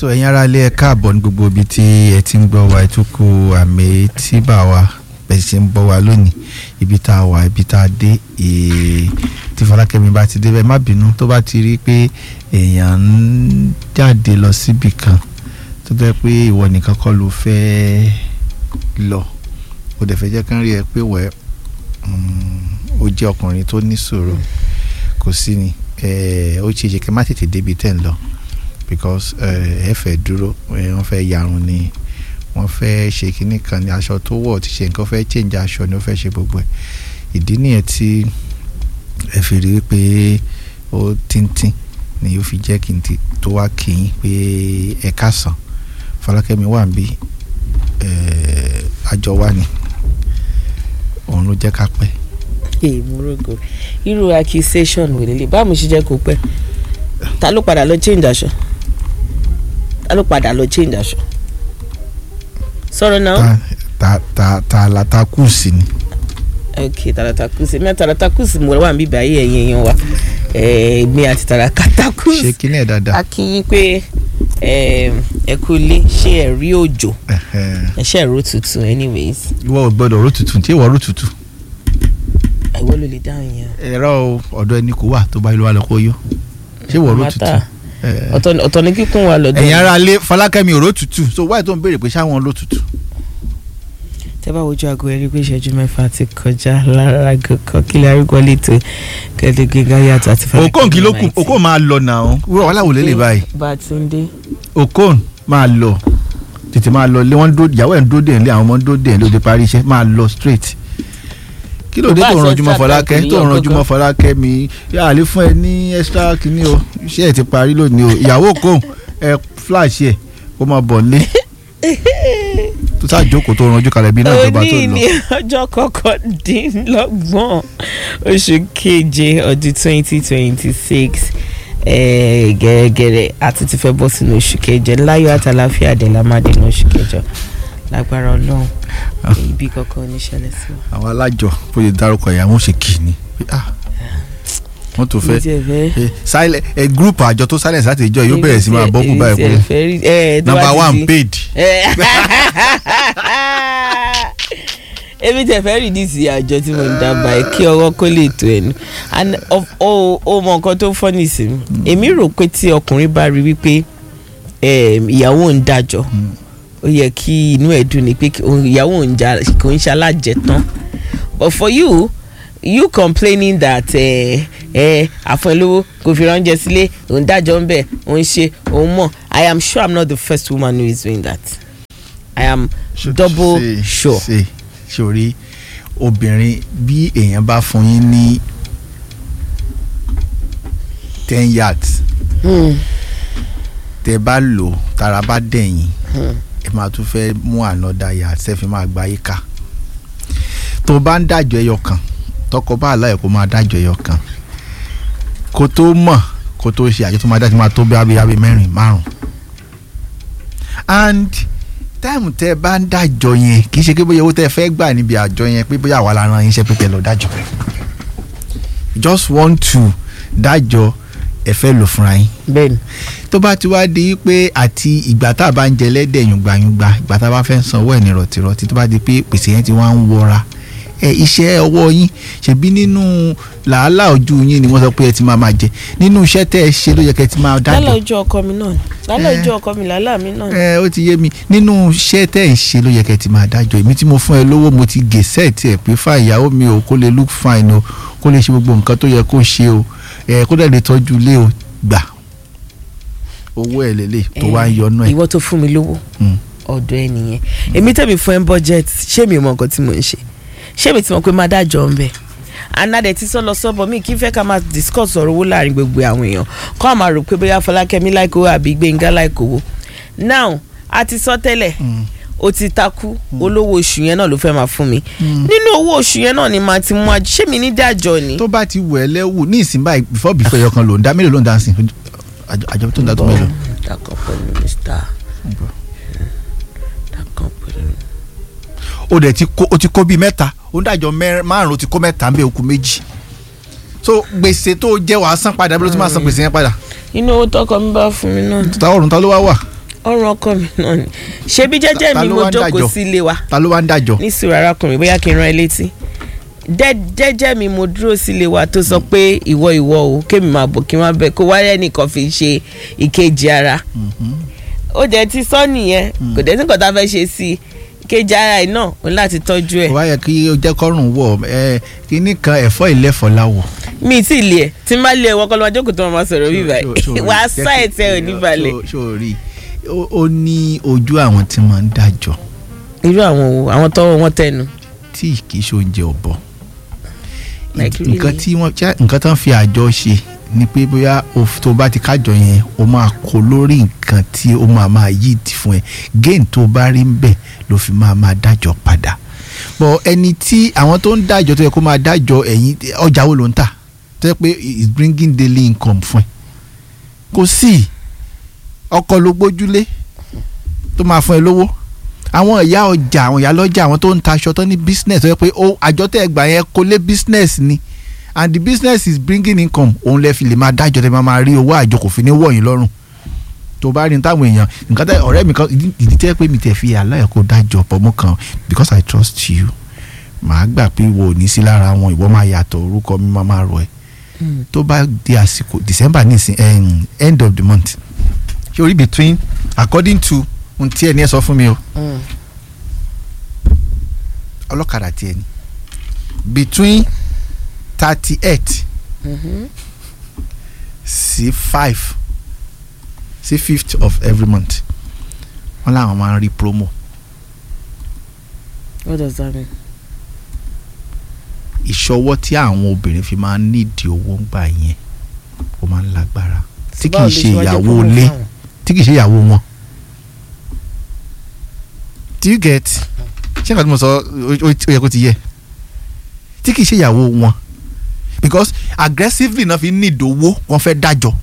tó ẹ̀yin ará ilé ẹ káàbọ̀ ní gbogbo ibi tí ẹ ti ń gbọ́ wa ẹ tún kú àmì tí bá wa bẹ́ẹ̀ ṣe ń gbọ́ wa lónìí ibi tá a wà ibi tá a dé ee tí Fọlákẹ́mi bá ti dé bẹ́ẹ̀ má bínú tó bá ti rí pé èèyàn ń jáde lọ síbì kan tó jẹ́ pé ìwọ nìkan kọ́ ló fẹ́ lọ ó dẹ̀ fẹ́ jẹ́ kán rí ẹ pé wẹ́ ó jẹ́ ọkùnrin tó ní sùúrù kò sí ni ó ṣe é ṣe kẹ́ má tètè débi tẹ́ ń lọ because ẹ fẹ́ dúró wọ́n fẹ́ yarun ni wọ́n fẹ́ ṣe kinní kan ní aṣọ tó wọ̀ ti ṣe nǹkan fẹ́ change aṣọ ni ó fẹ́ ṣe gbogbo ẹ̀ ìdí nìyẹn tí ẹ fi rí pé ó tíntín ni yóò fi jẹ́ kí n ti tó wá kí n pé ẹ káàsán Fọlákẹ́mi wà ń bí àjọ wa ni òun ló jẹ́ ká pẹ́. èèmúrógò irú accusation wò lélẹ̀ báwo mo ṣe jẹ́ kó pẹ́ ta ló padà lọ change aṣọ ta ló padà lọ change aṣọ sọ̀rọ̀ náà. ta ta ta la ta kù sí ni. ok taratakusi mi taratakusi mo wà níbí báyìí ẹ̀yin èèyàn wa mi àti tarakatakusi ṣe kíní ẹ̀ dáadáa. a kí yín pé ẹ kú ilé ṣé ẹ rí òjò ẹ ṣe ẹ̀rọ tutù anyways. ìwọ ò gbọ́dọ̀ ró tutù tí ìwọ ró tutù. ìwọ ló lè dáhùn yẹn. ẹ̀rọ ọ̀dọ̀ ẹni kò wà tó bá ilé wa lọ kó yó ṣé ìwọ ró tutù. ọ̀tọ̀ ni kíkún wa lọ́dọ̀. ẹ̀yin ará ilé Fọlákẹ́mi ò ró tutù so wáyé tó ń béèrè pé ṣáwọn ló tutù. tẹ́ bá wojú aago ẹ̀rí pé ìṣẹ́jú mẹ́fà ti kọjá lára kankan kílẹ̀ arúgbó lẹ́tọ̀ kẹ́lẹ́gẹ́gá yàtọ̀ àti Fọlákẹ́mi okon kì í ló kù okon máa lọ nà ó wúrọ̀ wàhálà wò lélẹ̀ báyìí Bátúndé. okon máa lọ tètè máa lọ lé wọn dó ìyàwó ẹ̀ ń dó dé ẹ̀ lé àwọn ọmọ ń dó dé ẹ̀ lé òde parí iṣẹ́ máa lọ straight kí ló dé tó ń ranjú mọ́ Fọlákẹ́ tó ń ranjú mọ́ Fọlákẹ́ mi yà á lè fún ẹ ní extra kínní o iṣẹ́ ẹ̀ ti parí lónìí o ìyàwó okon ẹ flash ẹ kó máa bọ̀ lé tó sáà jókòó tó ranjú kalẹ̀ bí náà ìjọba tó òní lọ. ni ọjọ́ kọkàndínlọ́gbọ̀n oṣù keje ọdún twenty twenty six gẹ́gẹ́rẹ́ àti ti fẹ́ bọ́ sínú oṣù kẹjọ láyọ̀ àtàláfíà dé lámàdé ní oṣù kẹjọ lágbára ọlọ́run ibi kankan oníṣẹ́lẹ̀ sí wa. àwọn alájọ bó ṣe dárúkọ ìyàwó ṣe kì í ni pé ah wọ́n tó fẹ́ mi tiẹ̀ fẹ́ ẹ silent ẹ group àjọ tó silence láti ìjọ yóò bẹ̀rẹ̀ sí máa bọ́kù báyìí pé number one paid. èmi tẹ fẹ́ rìdíìsì àjọ tí mo ń dábàá ẹ kí ọwọ́ kó lè tó ẹnu and of- ó ó mọ nǹkan tó fọ́nì sí mi èmi rò pé tí ọkùnrin bá rí wípé em, ìyàwó ń dájọ́ ó yẹ kí inú ẹ̀ dùn ní pé kí òun- ìyàwó ń jà kò ń ṣalájẹ tán but for you you complaining that ẹ ẹ àfọlówó kò fi ránjẹ sílé òun dájọ́ ń bẹ̀ òun ṣe òun mọ̀ i am sure i'm not the first woman who is doing that i am double Ṣe- sure. ṣe sórí obìnrin bí èèyàn bá fún yín ní ten yards Hmm. tẹ bá lò tára bá dẹ̀yìn ẹ máa tún fẹ́ mú another yard ṣe fi máa gba yíká tó bá ń dájọ́ ẹyọ kan tọkọ bá àlàyé kó máa dájọ́ ẹyọ kan kó tó mọ̀ kó tó ṣe àjọ tó máa dájọ́ máa tó bí abiyabí mẹ́rin márùn and táìmù tẹ bá ń dájọ́ yẹn kì í ṣe pé bóyá owó tẹ fẹ́ gbà níbi àjọ yẹn pé bóyá àwa la ran yín iṣẹ́ pé kẹ́ lọ dájọ́ just want to dájọ́ ẹ fẹ́ lò fúnra yín bẹ́ẹ̀ni tó bá ti wá di pé àti ìgbà tá a bá ń jẹ lẹ́dẹ̀ yùngbàyùngbà ìgbà tá a bá fẹ́ sanwó ẹ̀ ní rọ̀tìrọ̀tì tó bá di pé pèsè yẹn ti wá ń wọra ẹ iṣẹ́ ọwọ́ yín ṣebí nínú làálàá ojú yín ni wọ́n sọ pé ẹ ti máa máa jẹ nínú iṣẹ́ tẹ́ ẹ ṣe ló yẹ kẹ́ ẹ ti máa lálẹ́ dájọ́ ojú ọkọ mi náà ni lálẹ́ ojú ọkọ mi lálẹ́ mi náà ni. ẹ ó ti yé mi nínú iṣẹ́ tẹ́ ẹ ṣe ló yẹ kẹ́ ẹ ti máa dájọ́ èmi tí mo fún ẹ lówó mo ti gè sẹ́ẹ̀tì ẹ̀ pé fà ìyàwó mi ò kó lè look fine o kó lè ṣe gbogbo nǹkan tó yẹ kó ṣe o ẹ kó dẹ̀ lè tọ́jú ilé o gbà owó ẹ̀ lélẹ̀ tó wá ń yọnú ẹ̀. ìwọ tó fún mi lówó Mm. ọ̀dọ̀ ẹ nìyẹn èmi tẹ̀mí fún ẹ ń budget ṣé mi mọ nǹkan tí mò ń ṣe ṣé mi ti mọ̀ pé má dájọ́ ń bẹ̀ anadẹ ti sọ lọ sọ́bọ̀ mi kí n fẹ́ ká máa discuss ọ̀rọ̀ owó láàrin gbogbo àwọn èèyàn kọ́ àmà rò pé bóyá Fọlákẹ́mi láìkówó àbí Gbénga láìkówó now a ti sọ tẹ́lẹ̀ o ti takú olówó oṣù yẹn náà ló fẹ́ máa fún mi nínú owó oṣù yẹn náà ni màá ti mú àjọ ṣé mi ní dájọ́ ni. tó bá ti wẹ̀ lẹ́wù ní ìsìn báyìí before before ẹyọ kan ló ń dá mélòó ló ń dá sí àjọ àjọ tó ń dá tó mélòó. dákọ̀ pẹ̀lú mr dákọ̀ pẹ̀lú. ó dẹ̀ ti kó ó ti kó bíi mẹ́ta ó ń dájọ́ mẹ́rin márùn-ún ó ti kó mẹ́ta ń bẹ okùn méjì so gbèsè tó jẹ́ wàá san padà bí ló ti máa san gbèsè yẹn padà inú owó tọkọ mi bá fún mi náà ta ọ̀run ta ló wá wà ọrùn ọkọ mi náà ni ṣebí jẹ́jẹ́ Ta mi ló mo wá ń jókòó dájọ́? sí ilé wa ta ló wá ń dájọ́ ní sùúrù arákùnrin bóyá kí n rán ẹ létí Dẹ́- jẹ́jẹ́ mi mo dúró sílé wa tó sọ pé ìwọ ìwọ o kémi máa bọ̀ kí n má bẹ kó wáyé nìkan fi ṣe ìkejì ara ó jẹ́ ti sọ nìyẹn kò dé sí nǹkan tá a fẹ́ ṣe sí i ìkejì ara ẹ̀ náà ó ní láti tọ́jú ẹ̀ kò wá yẹ kí o jẹ́ kọ́rùn wọ̀ ẹ kíní kan ẹ̀fọ́ ìlẹ́fọ̀ láwọ̀. mi ì tí ì lé ẹ tí n bá lé ẹ wọ́n kọ́ ló máa jókòó tó máa sọ̀rọ̀ bí báyìí wà á sá ẹ̀ tẹ́ ò ní balẹ̀. sórí ó ní ojú àwọn tí wọ́n ń dájọ́ irú àwọn wo àwọn tọ́wọ́ wọn tẹnu. tí kì í ṣe oúnjẹ ọ̀bọ Like nǹkan really? tí wọ́n ṣá- nǹkan tán fi àjọ ṣe ni pé bóyá o f- tó bá ti kájọ yẹn o máa kó lórí nǹkan tí o máa máa yí ti fún ẹ gain tó bá rí ń bẹ̀ ló fi máa máa dájọ́ padà bọ̀ ẹni tí àwọn tó ń dájọ́ tó yẹ kó máa dájọ́ ẹ̀yìn ọjà wo ló ń tà tó yẹ pé is bringing daily income fún ẹ kò sí ọkọ ló gbójúlé tó máa fún ẹ lówó àwọn ìyá ọjà àwọn ìyá lọ́jà àwọn tó ń ta aṣọ tó ní business tó yẹ pé ó àjọ tẹ́ ẹ gbà yẹn kó lé business ni and the business is bringing income òun lẹ fi lè máa dájọ́ tẹ́ máa máa rí owó àjọ kò fi ní wọ̀nyí lọ́rùn tó bá rí ní táwọn èèyàn nǹkan tẹ ọ̀rẹ́ mi kan ìdí- ìdí tẹ́ pé mi tẹ̀ fi àlàyé kó dájọ́ pọ̀ mọ́ kan because I trust you màá gbà pé wo ò ní sí lára wọn ìwọ máa yàtọ̀ orúkọ mi máa máa rọ ẹ tó bá di àsìkò December nísìn um, end of the month ṣé orí between according to ohun tí ẹ ní ẹ sọ fún mi o ọlọ́kadà tiẹ̀ ni between thirty eight sí five sí fifth of every month wọ́n láwọn máa ń rí promo what does that mean. ìṣọwọ́ tí àwọn obìnrin fi máa ń nídìí owó ń gbà yẹn ó máa ń lágbára tí kì Báwo í lè ṣe wá jẹ́ ìyàwó promo ilé fáwọn? tí kì í ṣe ìyàwó wọn. do you get ṣé nǹkan tí mo sọ ó ó- ó yẹ kó ti yẹ tí kì í ṣe ìyàwó wọn because aggressively náà fi ń nídìí owó wọn fẹ́ dájọ́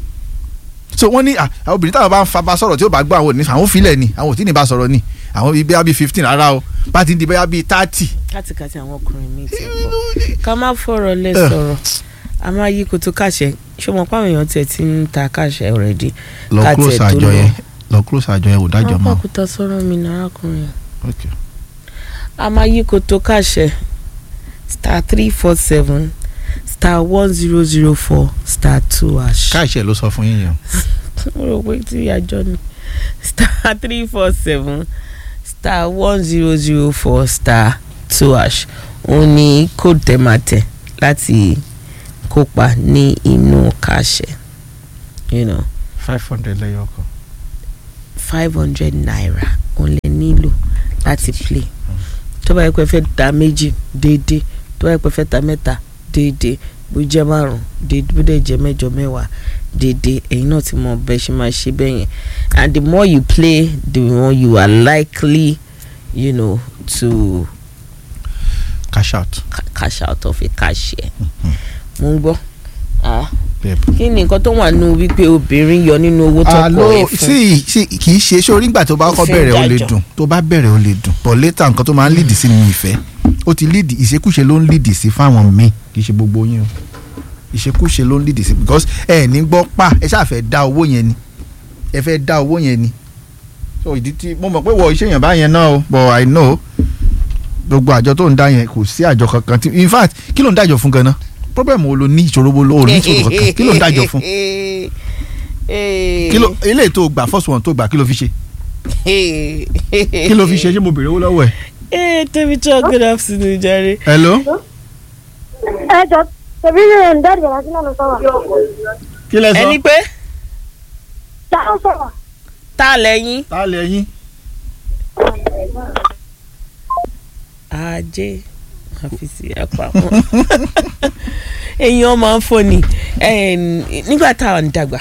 so wọ́n ní ah, àwọn obìnrin táwọn bá ń fa bá sọ̀rọ̀ tí ó bá gbọ́ àwọn ò ní àwọn ò filẹ̀ ni àwọn ò tí ì ní bá sọ̀rọ̀ ni àwọn bíi bẹ́ẹ̀ bíi fifteen rárá o bá ti di bẹ́ẹ̀ bíi thirty kátìkátì àwọn ọkùnrin mi ti pọ̀ ká má fọ̀rọ̀ lẹ sọ̀rọ̀ a máa yí koto káṣẹ ṣé mo pa àwọn èèyàn tiẹ̀ ti ń ta káṣẹ already lọ Ká close tiẹ̀ tó àjọ lọ. yẹn lọ close àjọ yẹn ò dájọ́ mọ́ apákúta sọ̀rọ̀ mi ní arákùnrin okay. a máa yí koto káṣẹ star three four seven star one zero zero four star two hash. káàṣẹ ló sọ fún yín yẹn mo rò pé tí àjọ ni star three four seven star one zero zero four star two hash òun ni code tẹ máa tẹ̀ láti kópa ní inú kàṣẹ you know five hundred lẹ́yọ̀ ọkọ̀ five hundred naira òun lè nílò láti play tó bá yẹ pé fẹ́ ta méjì déédéé tó bá yẹ pé fẹ́ ta mẹ́ta déédéé bó jẹ́ márùn déédéé bó dẹ̀ jẹ́ mẹ́jọ mẹ́wàá déédéé ẹ̀yin náà ti mọ bẹ́ẹ̀ ṣe máa ṣe bẹ́ẹ̀ yẹn and the more you play the more you are likely you know to cash out ca- cash out of a cashier mo ń gbọ́ ah pep. kí ni nǹkan tó wà nínú wípé obìnrin yọ nínú owó tó alo kọ ẹ fún sí sí kì í ṣe sórí nígbà tó bá kọ́ Ìfẹ́ bẹ̀rẹ̀ ó lè dájọ́. dùn tó bá bẹ̀rẹ̀ ó lè dùn but later nǹkan tó máa ń lead sí ni ìfẹ́ ó ti lead ìṣekúṣe ló ń lead sí fáwọn míì kì í ṣe gbogbo yín o ìṣekúṣe ló ń lead sí because ẹ ní gbọ́ pa ẹ ṣáà fẹ́ dá owó yẹn ni ẹ fẹ́ dá owó yẹn ni so ìdí tí mo mọ̀ pé wọ iṣẹ́ yẹn báyẹn náà o but I know gbogbo àjọ tó ń dá yẹn kò sí àjọ kankan tí in fact kí ló ń dájọ́ fún ganan problem wo ló ní ìṣòro wo ló ní ìṣòro kankan kí ló ń dájọ́ fún kí ló eléyìí tó gbà first one tó gbà kí ló fi ṣe kí ló fi ṣe ṣé mo béèrè owó lọ́wọ́ ẹ̀. Hey, Temicho, good afternoon, Jerry. hello ẹ jọ tẹbi rẹ ń dáàbò láti lánàá sọ̀rọ̀ kí lẹ Ẹni pé dáhùn sọ̀rọ̀ tá a lẹ́yìn. ta lẹ yín. Ajé àfisí àpapọ̀. Èèyàn máa ń fọ́ni nígbà tá à ń dàgbà.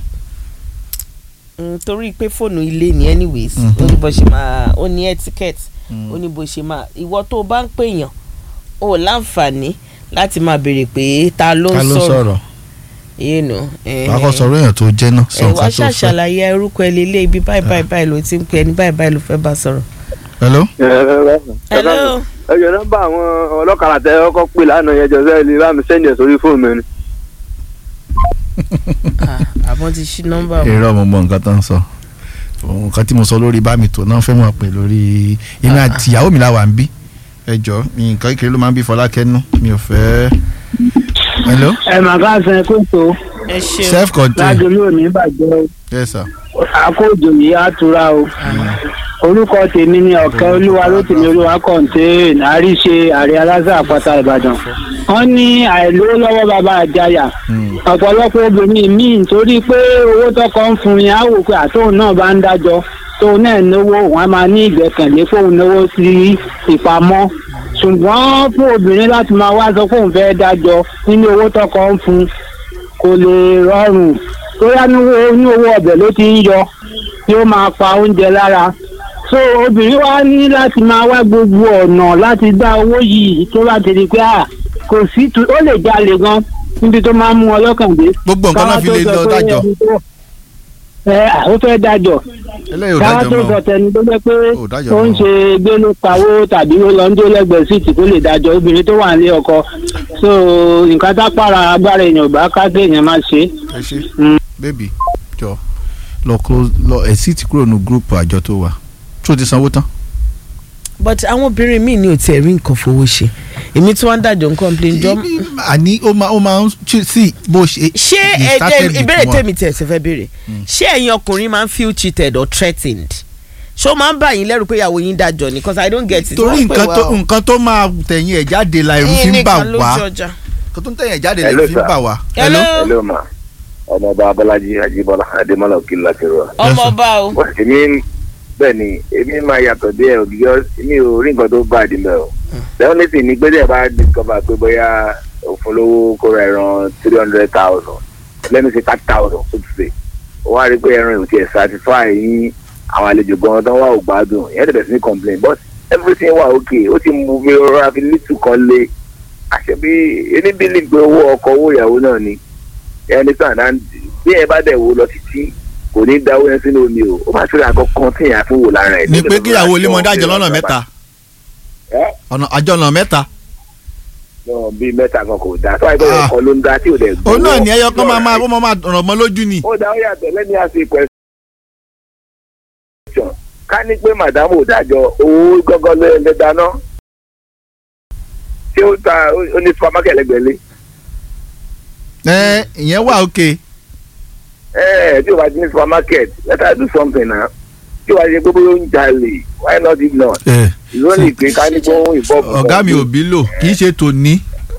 Mm, torí pé fóònù ilé ni anyways ó ní bó ṣe máa ó ní etiquette ó ní bó ṣe máa ìwọ tó o bá ń pèèyàn o láǹfààní láti máa béèrè pé ta ló ta ń ló sọ̀rọ̀ sọ̀rọ̀ you know, eh, wàá kọ́ sọ̀rọ̀ èèyàn tó jẹ́ náà sọ ẹ wá nǹkan tó fẹ́. ṣàṣàlàyé orúkọ ẹ lélẹ̀ ibi báyìí báyìí báyìí ló ti ń pè ẹni báyìí báyìí ló fẹ́ bá sọ̀rọ̀. hello. hello ẹ jọ nọ́mbà àwọn ọlọ́kadà tẹ ọkọ pè lánàá yẹn jọ sẹ́yìn lè bá mi sẹ́ndì ẹ̀ sórí fóònù mi ni. Ah, àmọ́ ti ṣí nọ́mbà wọn. irọ́ mo mọ nǹkan tó ń sọ nǹkan tí mo sọ lórí bá mi tó náà fẹ́ mọ̀ pé lórí èmi àti ìyàwó mi làwà ń bí ẹ jọ nǹkan kékeré ló máa ń bí Fọlákẹ́nu mi ò fẹ́. hello ẹ mà ká san kó tó ẹ ṣeun self contained lájọlú òní bàjẹ́ o yes sir. àkójọ yìí á tura o orúkọ tèmi ni ọ̀kẹ́ olúwa lótìmí olúwa kọ̀ǹtẹ́ẹ̀nì àríṣe àrẹ aláṣà àpáta ìbàdàn wọ́n ní àìlówó lọ́wọ́ bàbá àjàyà ọ̀pọ̀lọpọ̀ obìnrin míì nítorí pé owó tọkọ ń fún yín á wò pé àtòun náà bá ń dájọ́ tóun náà náwó wọn á máa ní ìgbẹ́kẹ̀lé fóun náwó sí ìpamọ́ ṣùgbọ́n fún obìnrin láti máa wá sọ fóun fẹ́ dájọ́ nínú owó tọkọ ń fún kò lè rọrùn bóyá ní owó ọbẹ̀ ló ti ń yọ tí ó máa pa oúnjẹ lára so obìnrin wa ní láti máa wá gbogbo ọ̀nà láti dá owó yìí tó bá ti di pé à kò sí tu ó lè jalè gan níbi tó máa ń mú ọ lọ́kàn dé. gbogbo nǹkan náà fi lè lọ dájọ́ ẹ ó fẹ́ dájọ́ eléyìí ò káwá dájọ́ tó mọ́ sọ tẹni tó jẹ́ pé Ò dájọ́ ó ń mọ́. ṣe gbénú pawó tàbí ó lọ ń dé lẹ́gbẹ̀ẹ́ síìtì tó lè dájọ́ obìnrin tó wà nílé ọkọ so nǹkan tá pààrà agbára èèyàn ò bá ká kéèyàn má ṣe é. ẹ ṣe Mm. bébì jọ lọ close lọ ẹ sì ti kúrò ní gúrùpù àjọ tó wà tó ti sanwó tán. but àwọn obìnrin míì ní ò tiẹ̀ rí nǹkan fowó ṣe èmi tí wọ́n ń dájọ́ ń complain jọ. àní ó máa ó máa ń ṣe sí bó ṣe. ṣé he started ẹ̀jẹ̀ with ìbéèrè one. tèmi tẹ̀ ṣe fẹ́ béèrè ṣé ẹ̀yin ọkùnrin máa ń feel cheated or threatened ṣó máa ń bà yín lẹ́rù pé ìyàwó yín dájọ́ ni because i don't get it. torí Wọ́n pè nǹkan wá tó o. nǹkan tó máa tẹ̀yìn ẹ̀ jáde la ẹ̀rù fi Ẹ̀yin ń bà nìkan ló wá jọjà. nǹkan tó ń tẹ̀yìn ẹ̀ jáde la Hello, ẹ̀rù fi ń sir. bà wá. hello hello ma ọmọọba abọlájí ajíbọlá adémọlá òkìlá ti rọ. ọmọ ọba o wọ́n sì ní bẹ́ẹ̀ ni èmi máa yàtọ̀ díẹ̀ ògìyọ́ mi ò rí nǹkan tó bá àdìmẹ́ o. the only thing ni pé díẹ̀ bá discover pé bóyá òfin lówó kó ra ẹran three hundred thousand let me say thirty thousand so to say ó wá rí pé ẹran ò tiẹ̀ satisfy yín àwọn àlejò gan-an tó wà ò gbádùn ìyẹn tẹ̀lé sí ní complain but everything wà okay ó ti mú mi rọra fi lítù kan lé àṣẹ bí ẹni bílí pé owó ọkọ̀ owó ìyàwó náà ni ẹni sàn án bí ẹ bá dẹ̀ wo lọ títí kò ní dáwọ́ yẹn sínú omi o ó máa ṣe àgọ́ kan tí èèyàn fún wò lára ẹ̀. ni pé kíyàwó ilé mọ dájọ́ lọ́nà mẹ́ta ẹ́ ọ̀nà àjọ ọ̀nà mẹ́ta. náà bíi mẹ́ta kan kò dáa tó àìpẹ́ Ah. ọkọ̀ ló ń dá tí ò dẹ̀ gbowó. òun náà ní ẹyọ kan máa máa ó máa máa ràn mọ́ lójú ni. ó dá ó yàtọ̀ lẹ́ni àti question. ká ní pé màdámù ò dájọ́ owó gọ́gọ́ ló ń dáná tí ó ta ó ní supermarket lẹ́gbẹ̀ẹ́lé ẹ ìyẹn wà òkè. ẹ tí o bá ti ní supermarket let her do something na tí o bá ṣe pé bóyá ó ń jalè why not ignore ẹ lónìí pé ká ní kó ń ìbọn fún ọ̀gá mi ò bí lò kì í ṣe tòní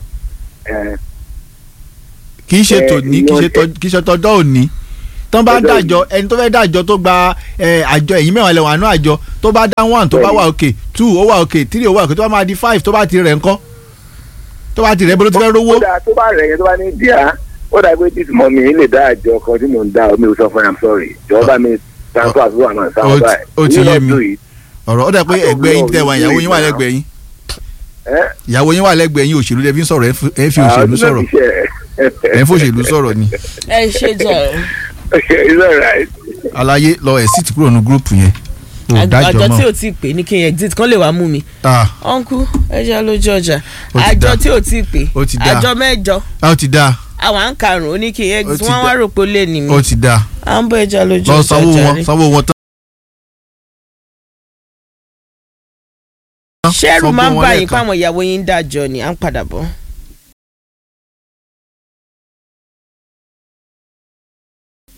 kì í ṣe Eh, tòní kì í ṣe ìyẹn- tọ- kì í ṣe tọjọ́ òní tán bá Ọjọ́ dájọ́ ẹni tó fẹ́ dájọ́ tó gba ẹ, àjọ ẹ̀yìn mẹ́wàá lẹ́wọ̀n àánú àjọ tó bá dá one tó bá wà òkè two ó wà òkè three ó wà òkè tó bá máa di five tó bá ti rẹ̀ ńkọ́ tó bá ti rẹ̀ bolo ti fẹ́ rówó. ó dáa tó bá rẹ̀ yẹn tó bá ní díà ó dáa pé this mọ̀mí lè dá àjọ kan tí mò ń dá omi ò sọ fún am sorry jọ̀wọ́ bá mi transfer àti wà náà Ó sáwọn ti- báyìí ó ti You yé not mi. do it. ọ̀rọ̀ ó dà pé Àtọ̀ ẹgbẹ́ yín náà tẹ̀ wá ò ní ìyàwó yín wà ìgbà. lẹ́gbẹ̀ẹ́ yín Eh? ìyàwó yín wà lẹ́gbẹ̀ẹ́ yín òṣèlú lẹ fi ń sọ̀rọ̀ ẹ fi- ẹ fi òṣèlú Ah, sọ̀rọ̀ ẹ fi òṣèlú sọ̀rọ̀ ni ẹ ṣe jọ It's alright. àlàyé lọ ẹ̀ sì ti kúrò ní gúrùpù yẹn ò dájọ́ àjọ tí mọ́ ò tí ì pè ní kí n exit kán lè wá mú mi Ah, uncle ẹ jẹ́ lójú ọjà Ó ti àjọ dá. tí ò tí ì pè Ó ti dá. àjọ mẹ́jọ ah, ó ti dáa àwọn à ń karùn-ún ó ní kí n Ó exit ti wọ́n dá. wá rò pé ó lè ní mi ó ti dáa à ń bọ́ ẹja lójú lọ ọjà sanwó wọn jàre. sanwó wọn tán. ṣẹ́rù sanwó máa ń wọn bá yín lẹ́ẹ̀kan. pàwọn ìyàwó yín ń dájọ́ ni à ń padà bọ̀.